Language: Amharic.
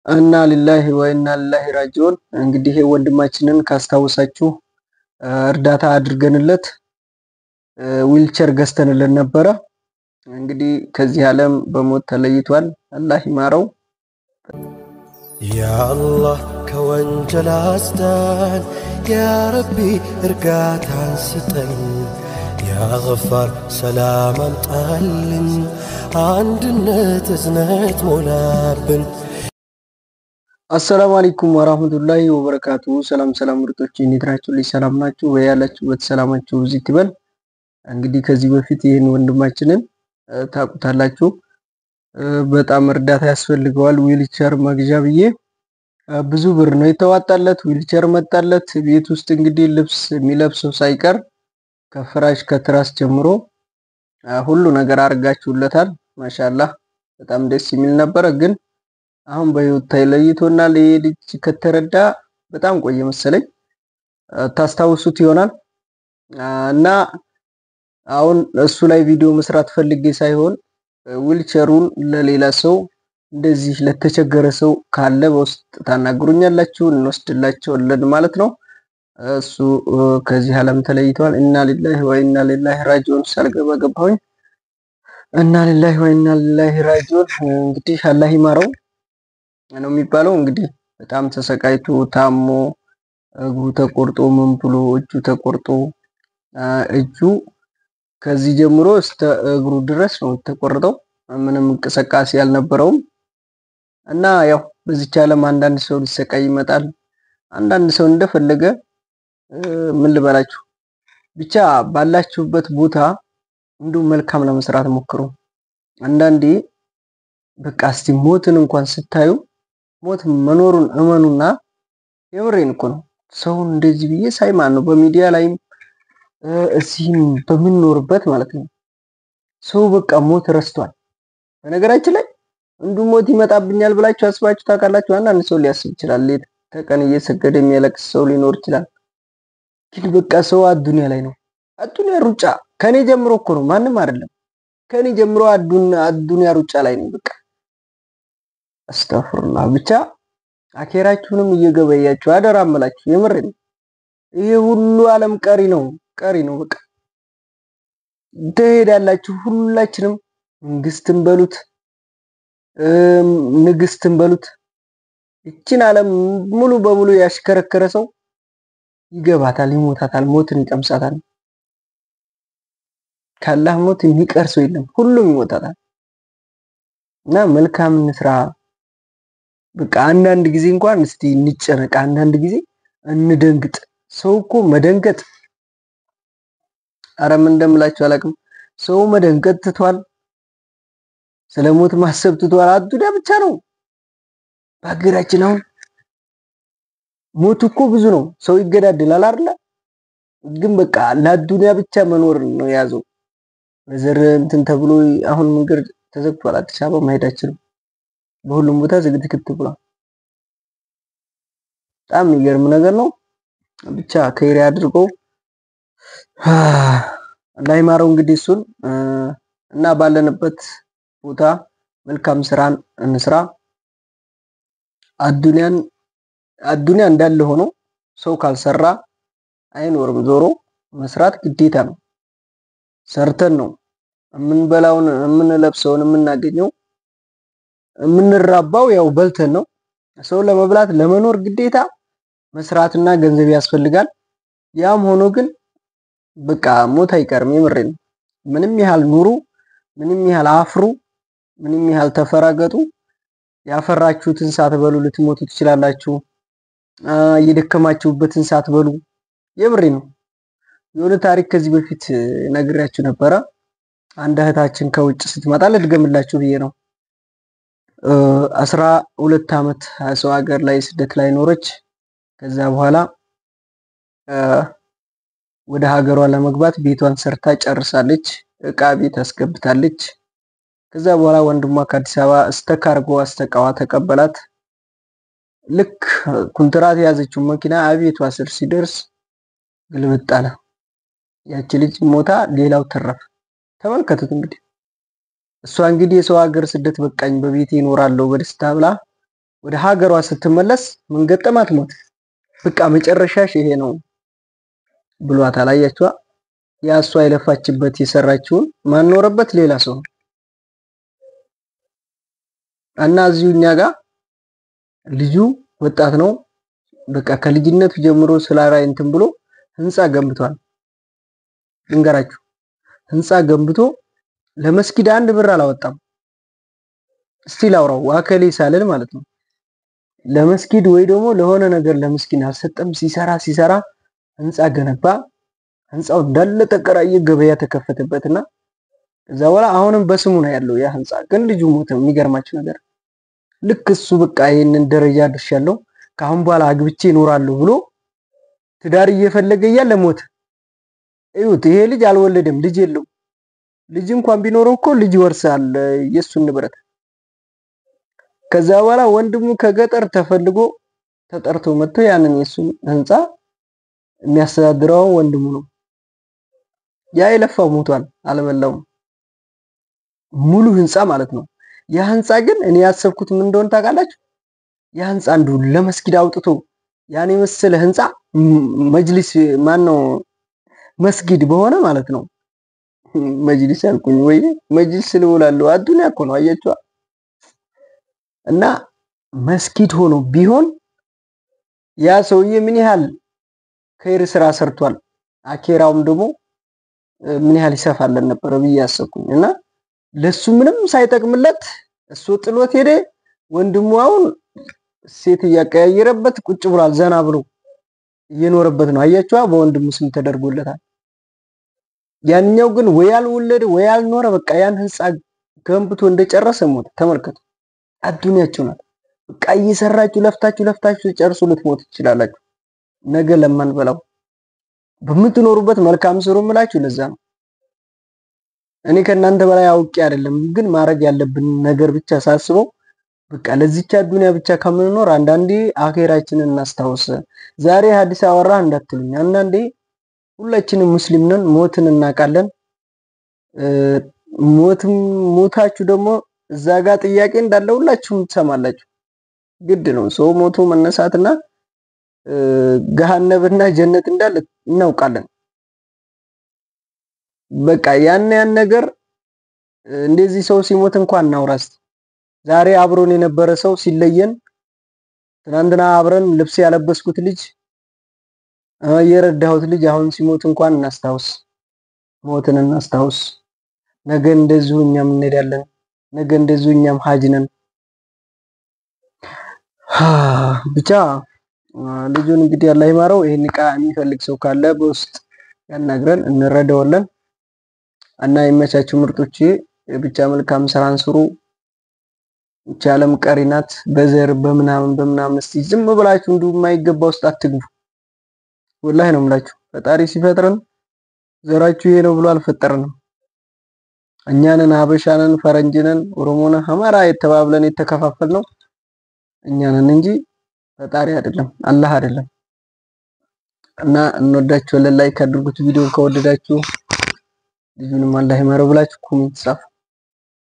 እና ሊላሂ ወኢና ሊላሂ ራጂዑን። እንግዲህ ወንድማችንን ካስታወሳችሁ እርዳታ አድርገንለት ዊልቸር ገዝተንለት ነበረ። እንግዲህ ከዚህ ዓለም በሞት ተለይቷል። አላህ ይማረው። ያአላህ ከወንጀል አስዳን፣ ያረቢ እርጋታን ስጠን፣ ያገፋር ሰላም አምጣልን፣ አንድነት እዝነት ሞላብን። አሰላሙ አለይኩም ወራህመቱላሂ ወበረካቱ። ሰላም ሰላም ምርጦች እንዴት ናችሁ? ልጅ ሰላም ናችሁ ወይ? ያላችሁበት ሰላማችሁ ብዙ ይበል። እንግዲህ ከዚህ በፊት ይህን ወንድማችንን ታውቁታላችሁ። በጣም እርዳታ ያስፈልገዋል ዊልቸር መግዣ ብዬ ብዙ ብር ነው የተዋጣለት። ዊልቸር መጣለት። ቤት ውስጥ እንግዲህ ልብስ የሚለብሰው ሳይቀር ከፍራሽ ከትራስ ጀምሮ ሁሉ ነገር አድርጋችሁለታል። ማሻላህ በጣም ደስ የሚል ነበረ። ግን አሁን በህይወት ተለይቶናል። ይሄ ልጅ ከተረዳ በጣም ቆየ መሰለኝ። ታስታውሱት ይሆናል እና አሁን እሱ ላይ ቪዲዮ መስራት ፈልጌ ሳይሆን ዊልቸሩን ለሌላ ሰው እንደዚህ ለተቸገረ ሰው ካለ በውስጥ ታናግሩኛላችሁ፣ እንወስድላቸዋለን ማለት ነው። እሱ ከዚህ ዓለም ተለይተዋል። ኢና ሊላሂ ወኢና ሊላሂ ራጂዑን ሳልገባ ገባሁኝ። እና ሊላሂ ወኢና ሊላሂ ራጂዑን። እንግዲህ አላህ ይማረው ነው የሚባለው። እንግዲህ በጣም ተሰቃይቶ ታሞ እግሩ ተቆርጦ ምን ብሎ እጁ ተቆርጦ እጁ ከዚህ ጀምሮ እስከ እግሩ ድረስ ነው የተቆረጠው። ምንም እንቅስቃሴ ያልነበረውም እና ያው በዚች ዓለም አንዳንድ ሰው ሊሰቃይ ይመጣል። አንዳንድ ሰው እንደፈለገ ምን ልበላችሁ ብቻ ባላችሁበት ቦታ እንዲሁ መልካም ለመስራት ሞክሩ። አንዳንዴ በቃ እስቲ ሞትን እንኳን ስታዩ ሞት መኖሩን እመኑና የምሬን እኮ ነው። ሰውን እንደዚህ ብዬ ሳይማን ነው በሚዲያ ላይም እዚህም በምንኖርበት ማለት ነው። ሰው በቃ ሞት ረስቷል። በነገራችን ላይ እንዱ ሞት ይመጣብኛል ብላችሁ አስባችሁ ታውቃላችሁ? አንዳንድ ሰው ሊያስብ ይችላል። ሌት ተቀን እየሰገደ የሚያለቅስ ሰው ሊኖር ይችላል። ግን በቃ ሰው አዱንያ ላይ ነው። አዱንያ ሩጫ ከኔ ጀምሮ እኮ ነው፣ ማንም አይደለም። ከኔ ጀምሮ አዱንያ ሩጫ ላይ ነው። በቃ አስተፍሩላህ። ብቻ አኬራችሁንም እየገበያችሁ አደራ አመላችሁ። የምሬ ነው። ይሄ ሁሉ ዓለም ቀሪ ነው ቀሪ ነው። በቃ ትሄዳላችሁ። ሁላችንም መንግስትን በሉት ንግስትን በሉት ይችን ዓለም ሙሉ በሙሉ ያሽከረከረ ሰው ይገባታል፣ ይሞታታል፣ ሞትን ይቀምሳታል። ካላህ ሞት የሚቀር ሰው የለም፣ ሁሉም ይሞታታል። እና መልካም እንስራ። በቃ አንዳንድ ጊዜ እንኳን እስቲ እንጨነቅ፣ አንዳንድ ጊዜ እንደንግጥ። ሰው እኮ መደንገጥ አረ ምን እንደምላችሁ አላውቅም። ሰው መደንገጥ ትቷል። ስለ ሞት ማሰብ ትቷል። አዱንያ ብቻ ነው በሀገራችን። አሁን ሞት እኮ ብዙ ነው። ሰው ይገዳደላል አይደለ? ግን በቃ ለአዱንያ ብቻ መኖር ነው የያዘው። በዘር እንትን ተብሎ አሁን መንገድ ተዘግቷል። አዲስ አበባ መሄድ አይችልም። በሁሉም ቦታ ዝግትግት ብሏል። በጣም የሚገርም ነገር ነው። ብቻ ከይሪ አድርገው አላህ ይማረው እንግዲህ እሱን እና ባለንበት ቦታ መልካም ስራን እንስራ። አዱንያን አዱንያ እንዳለ ሆኖ ሰው ካልሰራ አይኖርም። ዞሮ መስራት ግዴታ ነው። ሰርተን ነው የምንበላውን የምንለብሰውን የምናገኘው። የምንራባው ያው በልተን ነው። ሰው ለመብላት ለመኖር ግዴታ መስራትና ገንዘብ ያስፈልጋል። ያም ሆኖ ግን በቃ ሞት አይቀርም። የምሬ ነው። ምንም ያህል ኑሩ፣ ምንም ያህል አፍሩ፣ ምንም ያህል ተፈራገጡ፣ ያፈራችሁትን ሳትበሉ ልትሞቱ ትችላላችሁ። እየደከማችሁበትን ሳትበሉ። የምሬ ነው። የሆነ ታሪክ ከዚህ በፊት ነግሬያችሁ ነበረ። አንድ እህታችን ከውጭ ስትመጣ ልድገምላችሁ ብዬ ነው። አስራ ሁለት ዓመት ሰው ሀገር ላይ ስደት ላይ ኖረች። ከዛ በኋላ ወደ ሀገሯ ለመግባት ቤቷን ሰርታ ጨርሳለች። እቃ ቤት አስገብታለች። ከዛ በኋላ ወንድሟ ከአዲስ አበባ እስተ ካርጎ አስተቃዋ ተቀበላት። ልክ ኩንትራት የያዘችው መኪና አቤቷ ስር ሲደርስ ግልብጥ አለ። ያቺ ልጅ ሞታ፣ ሌላው ተረፈ። ተመልከቱት እንግዲህ እሷ እንግዲህ የሰው ሀገር ስደት በቃኝ በቤቴ እኖራለሁ በደስታ ብላ ወደ ሀገሯ ስትመለስ ምን ገጠማት? ሞት። በቃ መጨረሻሽ ይሄ ነው ብሏታል። አያችዋ ያ እሷ የለፋችበት የሰራችውን ማኖረበት ሌላ ሰው ነው እና እዚሁ እኛ ጋር ልጁ ወጣት ነው። በቃ ከልጅነቱ ጀምሮ ስላራይ እንትን ብሎ ህንፃ ገንብቷል። ልንገራችሁ ህንፃ ገንብቶ ለመስጊድ አንድ ብር አላወጣም። እስቲ ላውራው ዋከሌ ሳልል ማለት ነው። ለመስጊድ ወይ ደግሞ ለሆነ ነገር ለምስኪን አልሰጠም። ሲሰራ ሲሰራ ህንፃ ገነባ። ህንፃው እንዳለ ተከራየ፣ ገበያ ተከፈተበትና ከዛ በኋላ አሁንም በስሙ ነው ያለው ያ ህንፃ። ግን ልጁ ሞተ። የሚገርማችሁ ነገር ልክ እሱ በቃ ይሄንን ደረጃ ደርሻለሁ ከአሁን በኋላ አግብቼ እኖራለሁ ብሎ ትዳር እየፈለገ እያለ ሞተ። እዩት፣ ይሄ ልጅ አልወለደም፣ ልጅ የለው። ልጅ እንኳን ቢኖረው እኮ ልጅ ይወርሳል የእሱን ንብረት። ከዛ በኋላ ወንድሙ ከገጠር ተፈልጎ ተጠርቶ መጥቶ ያንን የእሱን ህንፃ የሚያስተዳድረው ወንድሙ ነው። ያ የለፋው ሞቷል፣ አልበላውም። ሙሉ ህንፃ ማለት ነው። ያ ህንፃ ግን እኔ ያሰብኩት ምን እንደሆነ ታውቃላችሁ? ያ ህንፃ አንዱ ለመስጊድ አውጥቶ ያን የመሰለ ህንፃ መጅሊስ ማን ነው መስጊድ በሆነ ማለት ነው። መጅሊስ ያልኩኝ ወይ መጅሊስ ልውላለሁ። አዱንያ እኮ ነው አያችኋ። እና መስጊድ ሆኖ ቢሆን ያ ሰውዬ ምን ያህል ከይር ስራ ሰርቷል፣ አኬራውም ደግሞ ምን ያህል ይሰፋለን ነበረ ብዬ ያሰብኩኝ እና ለሱ ምንም ሳይጠቅምለት እሱ ጥሎት ሄደ። ወንድሙ አሁን ሴት እያቀያየረበት ቁጭ ብሏል። ዘና ብሎ እየኖረበት ነው። አያችዋ በወንድሙ ስም ተደርጎለታል። ያንኛው ግን ወይ አልወለደ ወይ አልኖረ። በቃ ያን ህንፃ ገንብቶ እንደጨረሰ ሞተ። ተመልከቱ፣ አዱንያችሁ ናት። በቃ እየሰራችሁ ለፍታችሁ ለፍታችሁ ጨርሱ ልትሞት ትችላላችሁ። ነገ ለማንበላው በምትኖሩበት መልካም ስሩ ምላችሁ ለዛ ነው። እኔ ከእናንተ በላይ አውቄ አይደለም፣ ግን ማድረግ ያለብን ነገር ብቻ ሳስበው በቃ ለዚች አዱንያ ብቻ ከምንኖር አንዳንዴ አኼራችንን እናስታውስ። ዛሬ ሀዲስ አወራ እንዳትሉኝ፣ አንዳንዴ ሁላችንም ሙስሊም ነን፣ ሞትን እናውቃለን። ሞትም ሞታችሁ ደግሞ እዛ ጋር ጥያቄ እንዳለ ሁላችሁም ትሰማላችሁ። ግድ ነው። ሰው ሞቶ መነሳትና ገሃነብና ጀነት እንዳለ እናውቃለን። በቃ ያን ያን ነገር እንደዚህ ሰው ሲሞት እንኳን እናውራስ። ዛሬ አብሮን የነበረ ሰው ሲለየን፣ ትናንትና አብረን ልብስ ያለበስኩት ልጅ የረዳሁት ልጅ አሁን ሲሞት እንኳን እናስታውስ፣ ሞትን እናስታውስ። ነገ እንደዚሁ እኛም እንሄዳለን። ነገ እንደዚሁ እኛም ሀጅ ነን። ብቻ ልጁን እንግዲህ አላህ ይማረው። ይሄን እቃ የሚፈልግ ሰው ካለ በውስጥ ያናግረን፣ እንረዳዋለን። እና የመቻችሁ ምርጦች ብቻ መልካም ስራን ስሩ። ይህች ዓለም ቀሪ ናት። በዘር በምናምን በምናምን እስቲ ዝም ብላችሁ እንዲሁ የማይገባ ውስጥ አትግቡ። ወላሂ ነው የምላችሁ። ፈጣሪ ሲፈጥረን ዘራችሁ ይሄ ነው ብሎ አልፈጠረንም። እኛንን ሀበሻንን፣ ፈረንጅንን፣ ኦሮሞንን፣ አማራ የተባብለን የተከፋፈል ነው እኛንን እንጂ ፈጣሪ አይደለም፣ አላህ አይደለም። እና እንወዳችኋለን። ላይክ አድርጉት ቪዲዮን ከወደዳችሁ ልጁንም አላህ ይማረው ብላችሁ ኮሜንት ጻፉ።